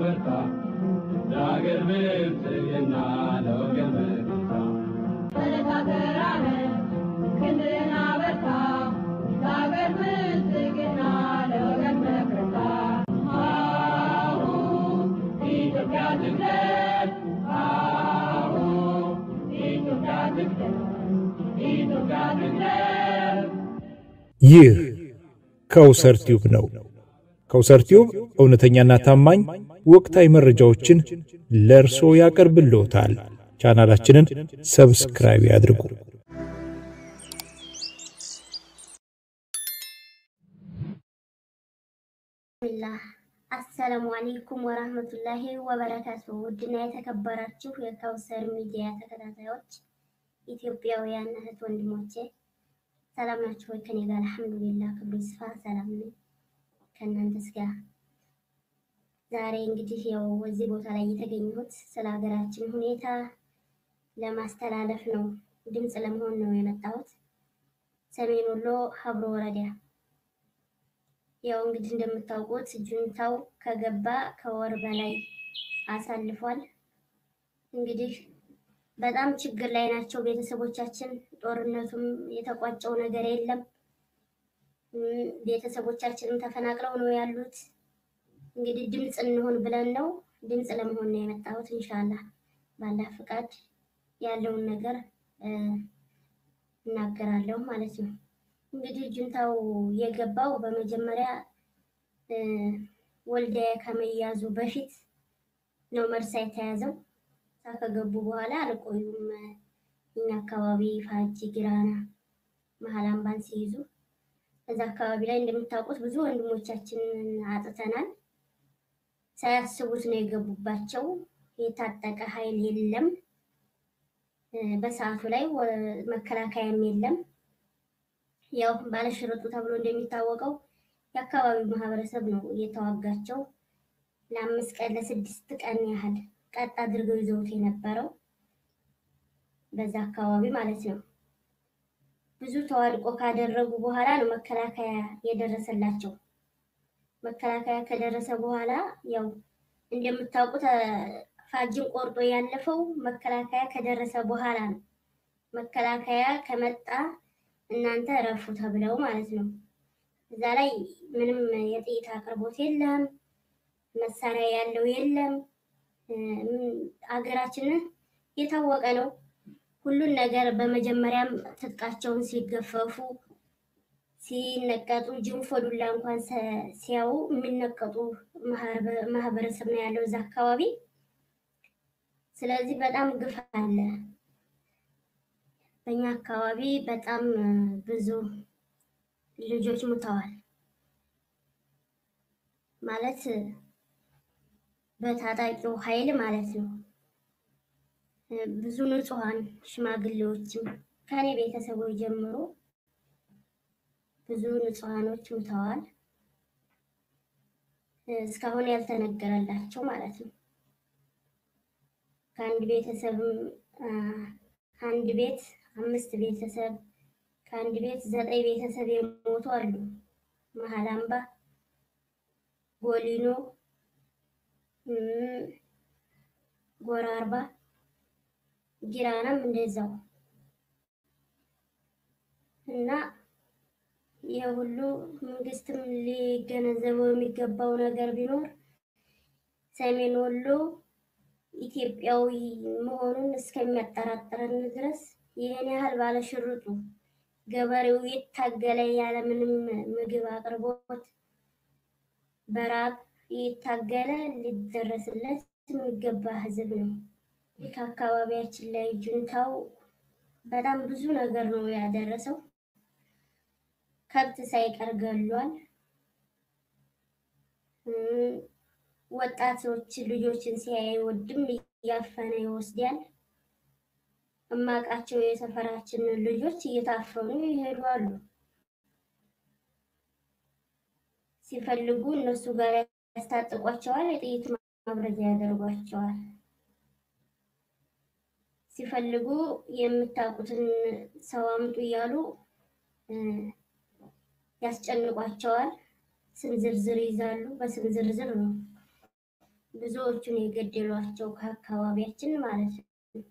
በርታ ለአገር ብልጽግና ለወገን መከታ ተነጋገራለን ክንድና በርታ ለአገር ብልጽግና ለወገን መከታ አሁ ኢትዮጵያ ትቅደም አሁ ኢትዮጵያ ትቅደም ኢትዮጵያ ትቅደም ይህ ከውሰር ቲዩብ ነው። ከውሰር ቲዩብ እውነተኛና ታማኝ ወቅታዊ መረጃዎችን ለእርሶ ያቀርብልዎታል። ቻናላችንን ሰብስክራይብ ያድርጉ። ብስሚላህ አሰላሙ አሌይኩም ወራህመቱላሂ ወበረካቱ። ውድና የተከበራችሁ የከውሰር ሚዲያ ተከታታዮች ኢትዮጵያውያን እህት ወንድሞቼ ሰላም ናችሁ ወይ? ከኔ ጋር አልሐምዱሊላህ ክብሩ ይስፋ ሰላም ነኝ። ከእናንተስ ጋር? ዛሬ እንግዲህ ያው እዚህ ቦታ ላይ የተገኘሁት ስለ ሀገራችን ሁኔታ ለማስተላለፍ ነው፣ ድምፅ ለመሆን ነው የመጣሁት። ሰሜን ወሎ ሀብሮ ወረዳ ያው እንግዲህ እንደምታውቁት ጁንታው ከገባ ከወር በላይ አሳልፏል። እንግዲህ በጣም ችግር ላይ ናቸው ቤተሰቦቻችን። ጦርነቱም የተቋጨው ነገር የለም። እም፣ ቤተሰቦቻችንም ተፈናቅለው ነው ያሉት። እንግዲህ ድምፅ እንሆን ብለን ነው ድምፅ ለመሆን ነው የመጣሁት። ኢንሻላህ ባላህ ፍቃድ ያለውን ነገር እ፣ እናገራለሁ ማለት ነው። እንግዲህ ጁንታው የገባው በመጀመሪያ እ፣ ወልዲያ ከመያዙ በፊት ነው መርሳ የተያዘው። እዛ ከገቡ በኋላ አልቆዩም። እኛ አካባቢ ፋጂ፣ ጊራና፣ መሀል አምባን ሲይዙ እዛ አካባቢ ላይ እንደምታውቁት ብዙ ወንድሞቻችንን አጥተናል። ሳያስቡት ነው የገቡባቸው። የታጠቀ ኃይል የለም እ፣ በሰዓቱ ላይ ወ- መከላከያም የለም። ያው ባለሽርጡ ተብሎ እንደሚታወቀው የአካባቢው ማህበረሰብ ነው እየተዋጋቸው ለአምስት ቀን ለስድስት ቀን ያህል ቀጥ አድርገው ይዘውት የነበረው በዛ አካባቢ ማለት ነው። ብዙ ተዋድቆ ካደረጉ በኋላ ነው መከላከያ የደረሰላቸው። መከላከያ ከደረሰ በኋላ ያው እንደምታውቁት እ፣ ፋጅን ቆርጦ ያለፈው መከላከያ ከደረሰ በኋላ ነው። መከላከያ ከመጣ እናንተ እረፉ ተብለው ማለት ነው። እዛ ላይ ምንም የጥይት አቅርቦት የለም፣ መሳሪያ ያለው የለም። እም፣ አገራችንን የታወቀ ነው። ሁሉን ነገር በመጀመሪያም ትጥቃቸውን ሲገፈፉ ሲነቀጡ ጅንፎ ዱላ እንኳን ሰ- ሲያዩ የሚነቀጡ ማህበ- ማህበረሰብ ነው ያለው እዛ አካባቢ። ስለዚህ በጣም ግፍ አለ። በእኛ አካባቢ በጣም እ፣ ብዙ ልጆች ሙተዋል ማለት እ፣ በታጣቂው ኃይል ማለት ነው። እ፣ ብዙ ንጹሐን ሽማግሌዎችም ከኔ ቤተሰቦች ጀምሮ ብዙ ንጹሐኖች ሙተዋል። እ፣ እስካሁን ያልተነገረላቸው ማለት ነው። ከአንድ ቤተሰብም አ፣ ከአንድ ቤት አምስት ቤተሰብ ከአንድ ቤት ዘጠኝ ቤተሰብ የሞቱ አሉ። መሀል አምባ፣ ጎሊኖ፣ እም፣ ጎራ አርባ፣ ጊራናም እንደዛው እና የሁሉ መንግስትም ሊገነዘበው የሚገባው ነገር ቢኖር ሰሜን ወሎ ኢትዮጵያዊ መሆኑን እስከሚያጠራጥረን ድረስ ይህን ያህል ባለሽርጡ ገበሬው የታገለ ያለምንም ምግብ አቅርቦት በራብ የታገለ ሊደረስለት የሚገባ ህዝብ ነው። ይህ ከአካባቢያችን ላይ ጁንታው በጣም ብዙ ነገር ነው ያደረሰው። ከብት ሳይቀር ገሏል። እም፣ ወጣቶች ልጆችን ሲያይ ወድም እያፈነ ይወስዳል። እማቃቸው የሰፈራችን ልጆች እየታፈኑ ይሄዱ አሉ። ሲፈልጉ እነሱ ጋር ያስታጥቋቸዋል፣ የጥይት ማብረጃ ያደርጓቸዋል። ሲፈልጉ የምታውቁትን ሰው አምጡ እያሉ እ፣ ያስጨንቋቸዋል። ስም ዝርዝር ይዛሉ። በስም ዝርዝር ነው ብዙዎቹን የገደሏቸው ከአካባቢያችን ማለት ነው።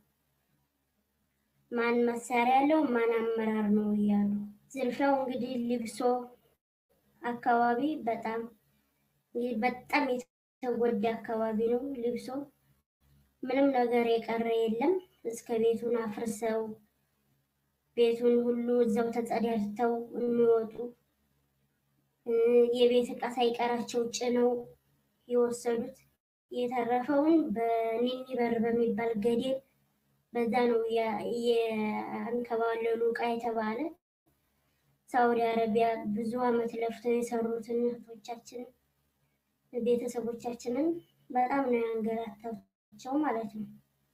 ማን መሳሪያ ያለው ማን አመራር ነው እያሉ ዝርፊያው እንግዲህ ልብሶ አካባቢ በጣም በጣም የተጎዳ አካባቢ ነው። ልብሶ ምንም ነገር የቀረ የለም። እስከ ቤቱን አፍርሰው ቤቱን ሁሉ እዛው ተጸዳድተው የሚወጡ የቤት ዕቃ ሳይቀራቸው ጭነው የወሰዱት የተረፈውን በኒኒ በር በሚባል ገደል በዛ ነው የአንከባለሉ ዕቃ የተባለ ሳውዲ አረቢያ ብዙ ዓመት ለፍተው የሰሩትን እህቶቻችንን ቤተሰቦቻችንን በጣም ነው ያንገላታቸው ማለት ነው።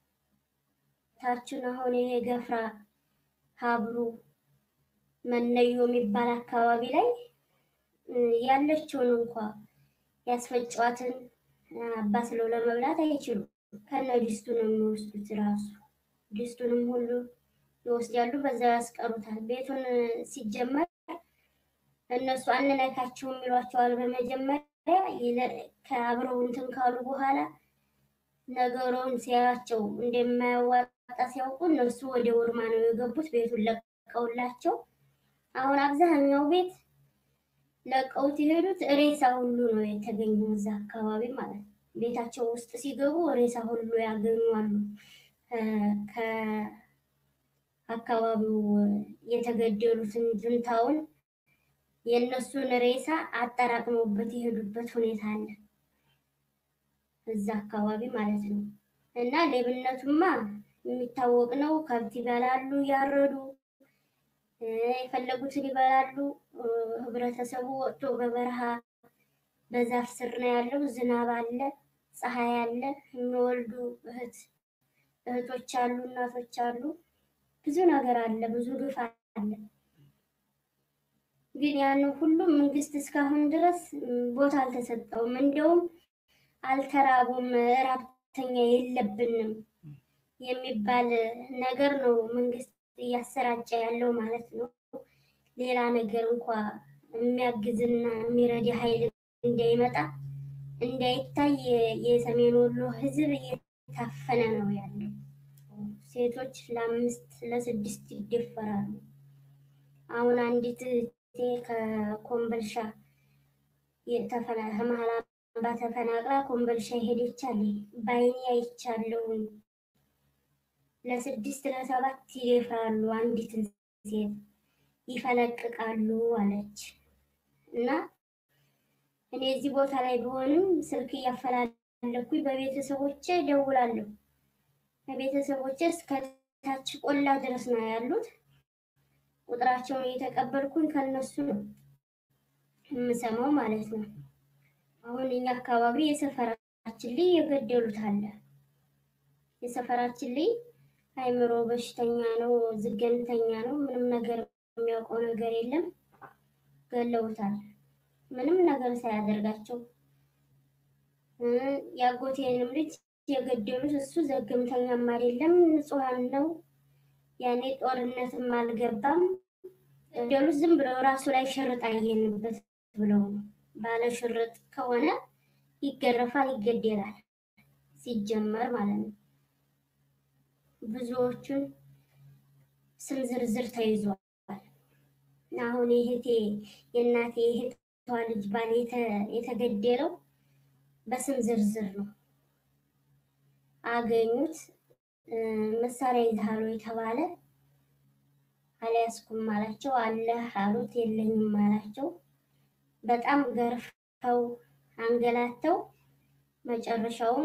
ታችን አሁን ይሄ ገፍራ ሀብሩ መነዮ የሚባል አካባቢ ላይ ያለችውን እንኳ ያስፈጫዋትን አባስለው ለመብላት አይችሉም። ከነ ድስቱ ነው የሚወስዱት። ራሱ ድስቱንም ሁሉ ይወስዳሉ፣ በዛው ያስቀሩታል። ቤቱን ሲጀመር እነሱ አንነካችሁም ይሏቸዋል። በመጀመሪያ ከአብረው እንትን ካሉ በኋላ ነገሩን ሲያያቸው እንደማያዋጣ ሲያውቁ እነሱ ወደ ውርማ ነው የገቡት። ቤቱን ለቀውላቸው አሁን አብዛኛው ቤት ለቀውት የሄዱት ሬሳ ሁሉ ነው የተገኘው እዛ አካባቢ ማለት ነው። ቤታቸው ውስጥ ሲገቡ ሬሳ ሁሉ ያገኛሉ። ከአካባቢው የተገደሉትን ጁንታውን የእነሱን ሬሳ አጠራቅመውበት የሄዱበት ሁኔታ አለ እዛ አካባቢ ማለት ነው። እና ሌብነቱማ የሚታወቅ ነው። ከብት ይበላሉ ያረዱ የፈለጉትን ይበላሉ። ህብረተሰቡ ወጥቶ በበረሃ በዛፍ ስር ነው ያለው። ዝናብ አለ፣ ፀሐይ አለ። የሚወልዱ እህት እህቶች አሉ፣ እናቶች አሉ። ብዙ ነገር አለ፣ ብዙ ግፍ አለ። ግን ያን ሁሉ መንግስት እስካሁን ድረስ ቦታ አልተሰጠውም። እንደውም አልተራቡም፣ እራብተኛ የለብንም የሚባል ነገር ነው መንግስት እያሰራጨ ያለው ማለት ነው። ሌላ ነገር እንኳ የሚያግዝና የሚረዳ ኃይል እንዳይመጣ እንዳይታይ የሰሜን ወሎ ህዝብ እየታፈነ ነው ያለው። ሴቶች ለአምስት ለስድስት ይደፈራሉ። አሁን አንዲት እህቴ ከኮምበልሻ ከመሀል አምባ ተፈናቅላ ኮምበልሻ ሄደች አለ። በአይኔ አይቻለሁኝ። ለስድስት ለሰባት ይደፍራሉ አንዲትን ሴት ይፈለቅቃሉ አለች። እና እኔ እዚህ ቦታ ላይ ቢሆንም ስልክ እያፈላለኩኝ በቤተሰቦቼ ደውላለሁ። በቤተሰቦቼ እስከ ታች ቆላ ድረስ ነው ያሉት። ቁጥራቸውን እየተቀበልኩኝ ከነሱ ነው የምሰማው ማለት ነው። አሁን እኛ አካባቢ የሰፈራችን ልጅ የገደሉት አለ። የሰፈራችን ልጅ አይምሮ በሽተኛ ነው፣ ዝገምተኛ ነው። ምንም ነገር የሚያውቀው ነገር የለም። ገለውታል። ምንም ነገር ሳያደርጋቸው የአጎቴንም ልጅ የገደሉት እሱ ዘገምተኛም አይደለም፣ ንጹሐን ነው። ያኔ ጦርነትም አልገባም። ገደሉት ዝም ብለው ራሱ ላይ ሽርጥ አየንበት ብለው ነው። ባለ ሽርጥ ከሆነ ይገረፋል፣ ይገደላል ሲጀመር ማለት ነው። ብዙዎቹን ስም ዝርዝር ተይዟል። አሁን የእህቴ የእናቴ የእህቷ ልጅ ባል የተገደለው በስም ዝርዝር ነው። አገኙት። መሳሪያ ይዛሉ የተባለ አልያዝኩም አላቸው። አለህ አሉት። የለኝም አላቸው። በጣም ገርፈው አንገላተው መጨረሻውን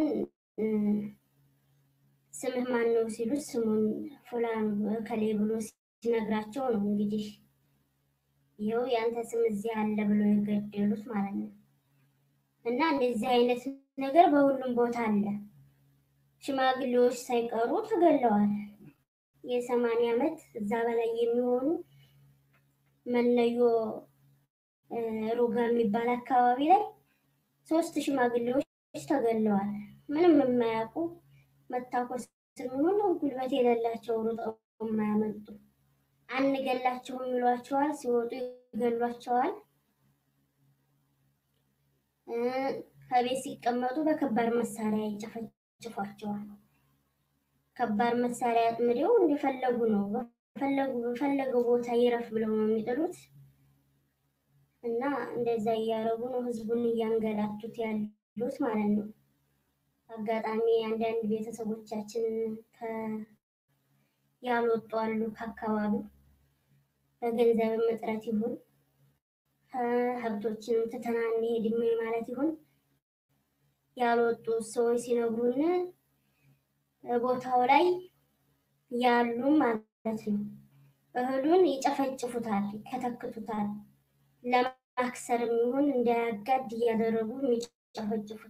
ስምህ ማን ነው ሲሉት ስሙን ፉላን ከሌ ብሎ ሲነግራቸው ነው እንግዲህ ይኸው ያንተ ስም እዚህ አለ ብሎ የገደሉት ማለት ነው። እና እንደዚህ አይነት ነገር በሁሉም ቦታ አለ። ሽማግሌዎች ሳይቀሩ ተገለዋል። የሰማንያ ዓመት እዛ በላይ የሚሆኑ መነዮ ሩጋ የሚባል አካባቢ ላይ ሶስት ሽማግሌዎች ተገለዋል። ምንም የማያውቁ መታኮስ ሆኖ ጉልበት የሌላቸው ሩጠው የማያመልጡ አንገላቸውም ይሏቸዋል። ሲወጡ ይገሏቸዋል። ከቤት ሲቀመጡ በከባድ መሳሪያ ይጨፈጭፏቸዋል። ከባድ መሳሪያ አጥምደው እንደፈለጉ ነው በፈለጉ በፈለገው ቦታ ይረፍ ብለው ነው የሚጥሉት እና እንደዛ እያደረጉ ነው ህዝቡን እያንገላቱት ያሉት ማለት ነው። አጋጣሚ አንዳንድ ቤተሰቦቻችን ያልወጡ አሉ ከአካባቢው በገንዘብም እጥረት ይሁን ሀብቶችንም ትተና እንሄድም ማለት ይሁን ያልወጡ ሰዎች ሲነግሩን ቦታው ላይ ያሉ ማለት ነው እህሉን ይጨፈጭፉታል፣ ይከተክቱታል። ለማክሰርም ይሁን እንዳያጋድ እያደረጉ የሚጨፈጭፉት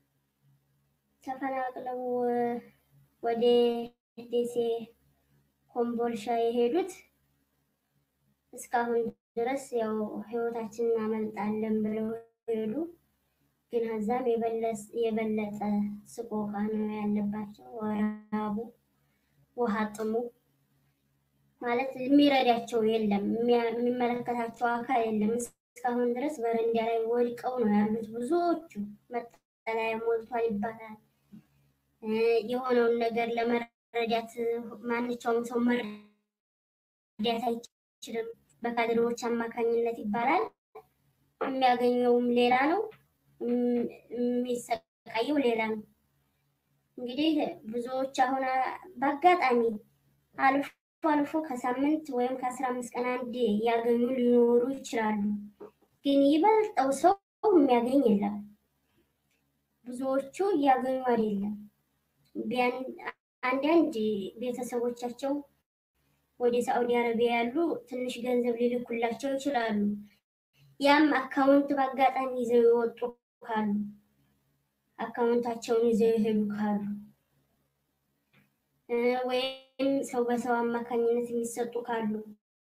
ተፈናቅለው ወደ ደሴ ኮምቦልሻ የሄዱት እስካሁን ድረስ ያው ህይወታችንን እናመልጣለን ብለው ሄዱ። ግን ከዛም የበለጠ ስቆቃ ነው ያለባቸው። ወራቡ፣ ውሃ ጥሙ ማለት የሚረዳቸው የለም፣ የሚመለከታቸው አካል የለም። እስካሁን ድረስ በረንዳ ላይ ወድቀው ነው ያሉት ብዙዎቹ። መጠለያ ሞልቷል ይባላል። የሆነውን ነገር ለመረዳት ማንኛውም ሰው መረዳት አይችልም። በካድሬዎች አማካኝነት ይባላል። የሚያገኘውም ሌላ ነው፣ የሚሰቃየው ሌላ ነው። እንግዲህ ብዙዎች አሁን በአጋጣሚ አልፎ አልፎ ከሳምንት ወይም ከአስራ አምስት ቀን አንድ ያገኙ ሊኖሩ ይችላሉ። ግን ይበልጠው ሰው የሚያገኝ የለም። ብዙዎቹ እያገኙ አይደለም። አንዳንድ ቤተሰቦቻቸው ወደ ሳዑዲ አረቢያ ያሉ ትንሽ ገንዘብ ሊልኩላቸው ይችላሉ። ያም አካውንት በአጋጣሚ ይዘው የወጡ ካሉ አካውንታቸውን ይዘው የሄዱ ካሉ ወይም ሰው በሰው አማካኝነት የሚሰጡ ካሉ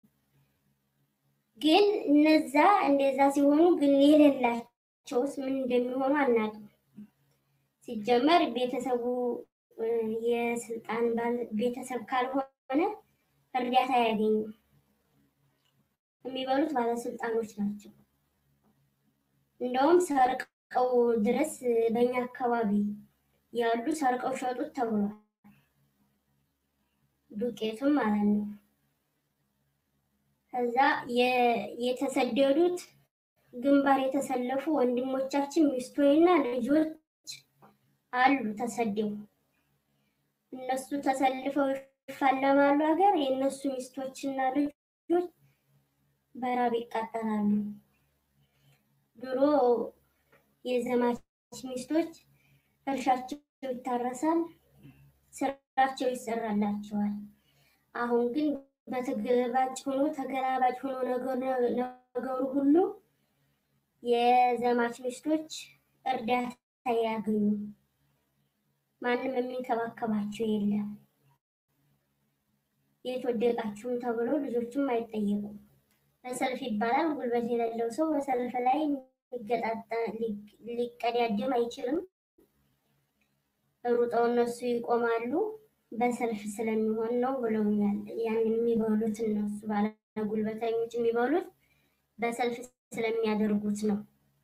ግን እነዛ እንደዛ ሲሆኑ ግን የሌላቸውስ ምን እንደሚሆኑ አናውቅም። ሲጀመር ቤተሰቡ የስልጣን ቤተሰብ ካልሆነ እርዳታ አያገኙም። የሚበሉት ባለስልጣኖች ናቸው። እንደውም ሰርቀው ድረስ በእኛ አካባቢ ያሉ ሰርቀው ሸጡት ተብሏል። ዱቄቱም ማለት ነው። ከዛ የተሰደዱት ግንባር የተሰለፉ ወንድሞቻችን ሚስቶችና ልጆች አሉ ተሰደው እነሱ ተሰልፈው ይፋለማሉ ሀገር የእነሱ ሚስቶችና ልጆች በራብ ይቃጠላሉ። ድሮ የዘማች ሚስቶች እርሻቸው ይታረሳል፣ ስራቸው ይሰራላቸዋል። አሁን ግን በተገላባጭ ሆኖ ተገላባጭ ሆኖ ነገሩ ሁሉ የዘማች ሚስቶች እርዳታ ያገኙ፣ ማንም የሚንከባከባቸው የለም። የት ወደቃችሁም ተብሎ ልጆቹም አይጠየቁም። በሰልፍ ይባላል። ጉልበት የሌለው ሰው በሰልፍ ላይ ሊቀዳደም አይችልም። ሩጠው እነሱ ይቆማሉ። በሰልፍ ስለሚሆን ነው ብለውኛል። ያን የሚበሉት እነሱ ባለ ጉልበተኞች የሚበሉት በሰልፍ ስለሚያደርጉት ነው።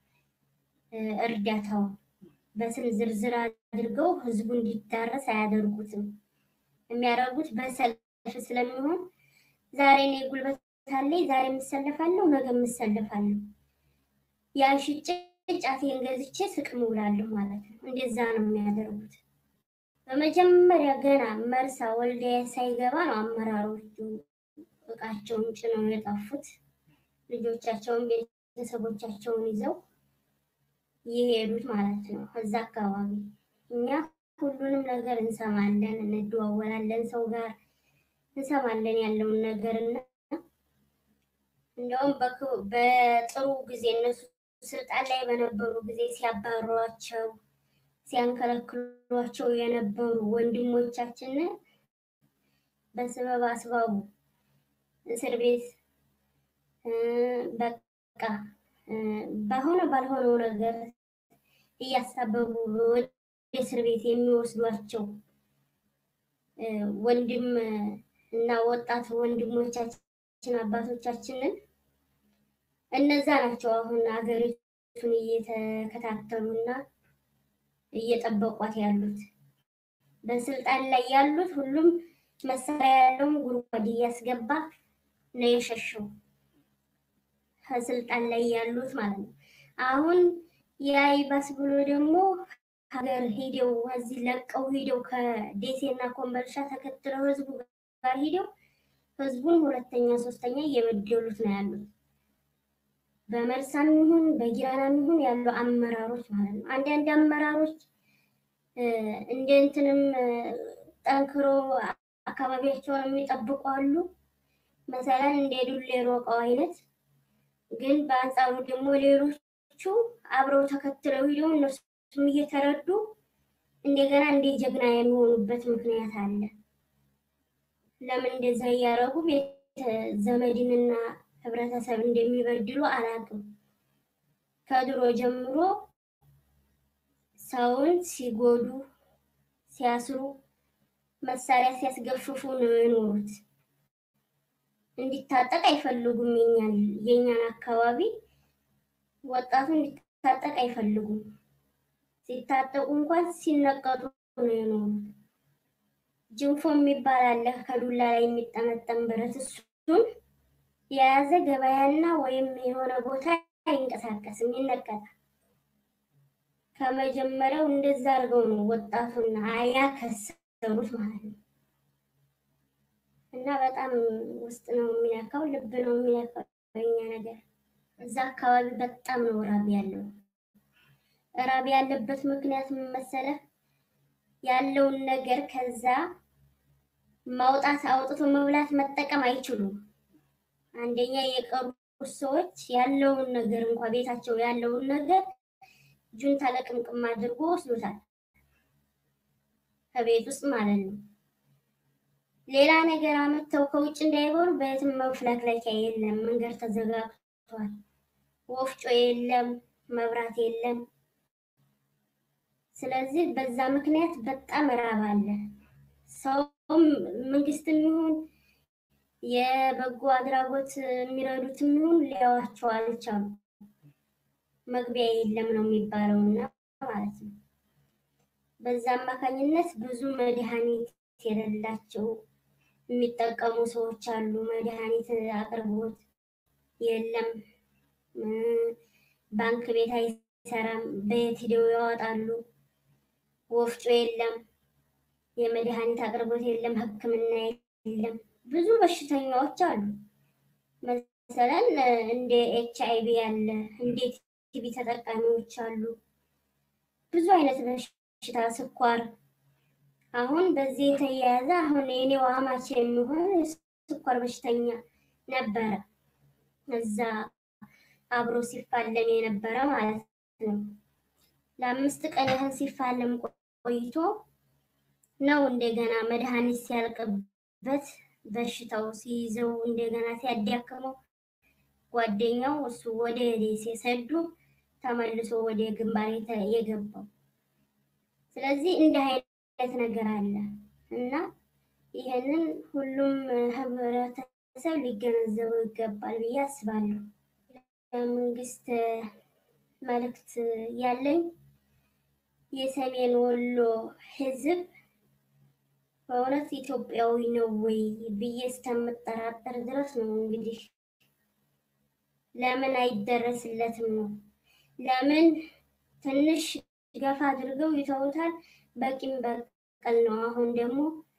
እርዳታውን በስም ዝርዝር አድርገው ህዝቡ እንዲዳረስ አያደርጉትም። የሚያደርጉት በሰልፍ ስለሚሆን ዛሬ እኔ ጉልበት አለኝ፣ ዛሬ የምሰለፋለሁ፣ ነገ የምሰለፋለሁ፣ ያን ሽጬ ጫቴን ገዝቼ ስቅም ውላለሁ ማለት ነው። እንደዛ ነው የሚያደርጉት። በመጀመሪያ ገና መርሳ ወልዲያ ሳይገባ ነው አመራሮቹ እቃቸውን ጭነው የጠፉት። ልጆቻቸውን ቤተሰቦቻቸውን ይዘው የሄዱት ማለት ነው። እዛ አካባቢ እኛ ሁሉንም ነገር እንሰማለን፣ እንደዋወላለን፣ ሰው ጋር እንሰማለን ያለውን ነገር እና እንደውም በጥሩ ጊዜ እነሱ ስልጣን ላይ በነበሩ ጊዜ ሲያባሯቸው ሲያንከለክሏቸው የነበሩ ወንድሞቻችን በስበብ አስባቡ እስር ቤት በቃ በሆነ ባልሆነው ነገር እያሳበቡ ወደ እስር ቤት የሚወስዷቸው ወንድም እና ወጣት ወንድሞቻችን አባቶቻችንን እነዛ ናቸው አሁን አገሪቱን እየተከታተሉና እየጠበቋት ያሉት። በስልጣን ላይ ያሉት ሁሉም መሳሪያ ያለውም ጉድጓድ እያስገባ ነው የሸሸው ከስልጣን ላይ ያሉት ማለት ነው። አሁን ያ ይባስ ብሎ ደግሞ ሀገር ሄደው እዚህ ለቀው ሄደው ከደሴና ኮምቦልቻ ተከትለው ህዝቡ ጋር ሄደው ህዝቡን ሁለተኛ ሶስተኛ እየበደሉት ነው ያሉት። በመርሳም ይሁን በጊራናም ይሁን ያሉ አመራሮች ማለት ነው። አንዳንድ አመራሮች እንደ እንትንም ጠንክሮ አካባቢያቸውን የሚጠብቁ አሉ። መሰለን እንደ ዱሌ ሮቀው አይነት ግን በአንጻሩ ደግሞ ሌሎቹ አብረው ተከትለው ሂደው እነሱም እየተረዱ እንደገና እንደ ጀግና የሚሆኑበት ምክንያት አለ። ለምን እንደዛ እያደረጉ ቤት ዘመድንና ህብረተሰብ እንደሚበድሉ አላውቅም። ከድሮ ጀምሮ ሰውን ሲጎዱ፣ ሲያስሩ፣ መሳሪያ ሲያስገፍፉ ነው የኖሩት። እንዲታጠቅ አይፈልጉም። የኛን የኛን አካባቢ ወጣቱ እንዲታጠቅ አይፈልጉም። ሲታጠቁ እንኳን ሲነቀጡ ነው የኖሩት። ጅንፎ የሚባል አለ ከዱላ ላይ የሚጠመጠም ብረት እሱን የያዘ ገበያና ወይም የሆነ ቦታ አይንቀሳቀስም፣ ይነቀጣል። ከመጀመሪያው እንደዛ አድርገው ነው ወጣቱና አያ ከሰሩት ማለት ነው። እና በጣም ውስጥ ነው የሚነካው፣ ልብ ነው የሚነካው። የኛ ነገር እዛ አካባቢ በጣም ነው ራብ ያለው። ራብ ያለበት ምክንያት ምን መሰለህ? ያለውን ነገር ከዛ ማውጣት አውጥቶ መብላት መጠቀም አይችሉም። አንደኛ የቀሩ ሰዎች ያለውን ነገር እንኳ ቤታቸው ያለውን ነገር ጁንታ ለቅምቅም አድርጎ ወስዶታል፣ ከቤት ውስጥ ማለት ነው። ሌላ ነገር አመተው ከውጭ እንዳይበሉ በየትም መፍለክለኪያ የለም፣ መንገድ ተዘጋግቷል፣ ወፍጮ የለም፣ መብራት የለም። ስለዚህ በዛ ምክንያት በጣም ራብ አለ። ሰውም መንግስትም ይሁን የበጎ አድራጎት የሚረዱትም ይሁን ሊያዋቸው አልቻሉ። መግቢያ የለም ነው የሚባለውና ማለት ነው። በዛ አማካኝነት ብዙ መድኃኒት የሌላቸው የሚጠቀሙ ሰዎች አሉ። መድኃኒት አቅርቦት የለም። ባንክ ቤት አይሰራም። በየት ሂደው ያወጣሉ? ወፍጮ የለም። የመድኃኒት አቅርቦት የለም። ሕክምና የለም። ብዙ በሽተኛዎች አሉ። መሰለን እንደ ኤች አይ ቪ ያለ እንደ ቲቪ ተጠቃሚዎች አሉ። ብዙ አይነት በሽታ ስኳር አሁን በዚህ የተያያዘ አሁን የኔው አማች የሚሆን ስኳር በሽተኛ ነበረ። እዛ አብሮ ሲፋለም የነበረ ማለት ነው። ለአምስት ቀን ያህል ሲፋለም ቆይቶ ነው እንደገና መድኃኒት ሲያልቅበት በሽታው ሲይዘው እንደገና ሲያዳክመው ጓደኛው እሱ ወደ ደሴ ሰዱ ተመልሶ ወደ ግንባር የገባው። ስለዚህ እንዲህ አይነት ነገር አለ እና ይህንን ሁሉም ህብረተሰብ ሊገነዘበው ይገባል ብዬ አስባለሁ። ለመንግስት መልእክት ያለኝ የሰሜን ወሎ ህዝብ በእውነት ኢትዮጵያዊ ነው ወይ ብዬ እስከምጠራጠር ድረስ ነው። እንግዲህ ለምን አይደረስለትም ነው? ለምን ትንሽ ገፋ አድርገው ይተውታል? በቂም በቀል ነው። አሁን ደግሞ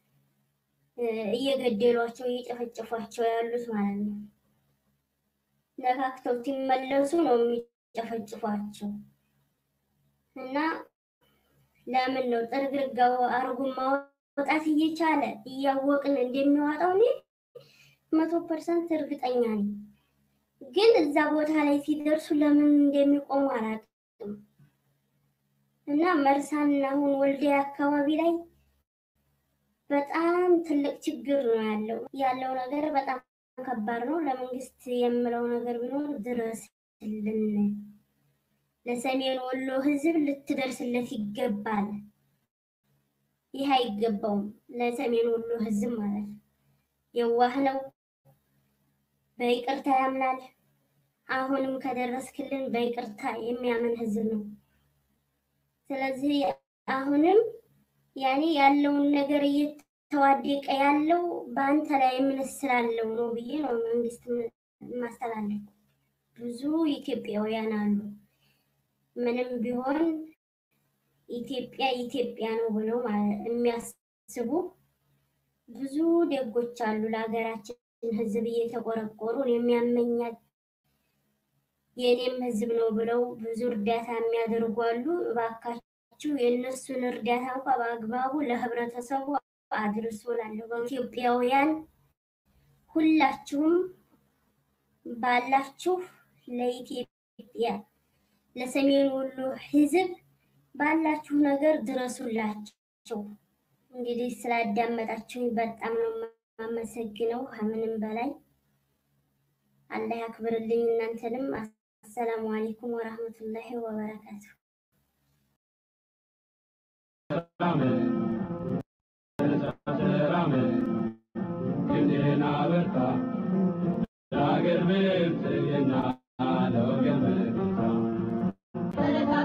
እየገደሏቸው እየጨፈጨፏቸው ያሉት ማለት ነው። ነካክተው ሲመለሱ ነው የሚጨፈጭፏቸው እና ለምን ነው ጥርግርጋው አርጉን ማውጣት እየቻለ እያወቅን እንደሚዋጣው እኔ መቶ ፐርሰንት እርግጠኛ ነኝ። ግን እዛ ቦታ ላይ ሲደርሱ ለምን እንደሚቆሙ አላውቅም። እና መርሳና አሁን ወልዲያ አካባቢ ላይ በጣም ትልቅ ችግር ነው ያለው። ያለው ነገር በጣም ከባድ ነው። ለመንግስት የምለው ነገር ቢኖር ድረስልን፣ ለሰሜን ወሎ ህዝብ ልትደርስለት ይገባል። ይህ አይገባውም። ለሰሜን ወሎ ህዝብ ማለት ነው። የዋህ ነው፣ በይቅርታ ያምናል። አሁንም ከደረስክልን በይቅርታ የሚያምን ህዝብ ነው። ስለዚህ አሁንም ያኔ ያለውን ነገር እየተዋደቀ ያለው በአንተ ላይ እምነት ስላለው ነው ብዬ ነው መንግስት ማስተላለፍ። ብዙ ኢትዮጵያውያን አሉ ምንም ቢሆን ኢትዮጵያ ኢትዮጵያ ነው ብለው የሚያስቡ ብዙ ደጎች አሉ። ለሀገራችን ሕዝብ እየተቆረቆሩ የሚያመኛት የእኔም ሕዝብ ነው ብለው ብዙ እርዳታ የሚያደርጉ አሉ። እባካችሁ የእነሱን እርዳታ እንኳ በአግባቡ ለህብረተሰቡ አድርሱ እላለሁ። ኢትዮጵያውያን ሁላችሁም ባላችሁ ለኢትዮጵያ ለሰሜን ወሎ ሕዝብ ባላችሁ ነገር ድረሱላቸው። እንግዲህ ስላዳመጣችሁኝ በጣም ነው የማመሰግነው። ከምንም በላይ አላህ ያክብርልኝ። እናንተንም አሰላሙ አለይኩም ወራህመቱላሂ ወበረካቱ። ለሀገር ብልጽግና ለወገን መከታ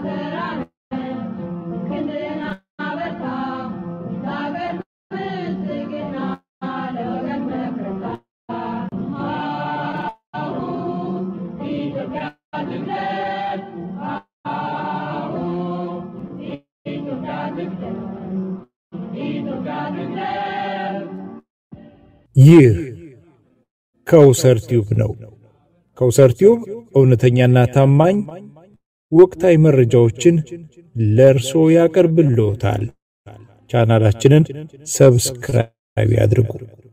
ይህ ከውሰር ቲዩብ ነው። ከውሰር ቲዩብ እውነተኛና ታማኝ ወቅታዊ መረጃዎችን ለእርሶ ያቀርብልዎታል። ቻናላችንን ሰብስክራይብ ያድርጉ።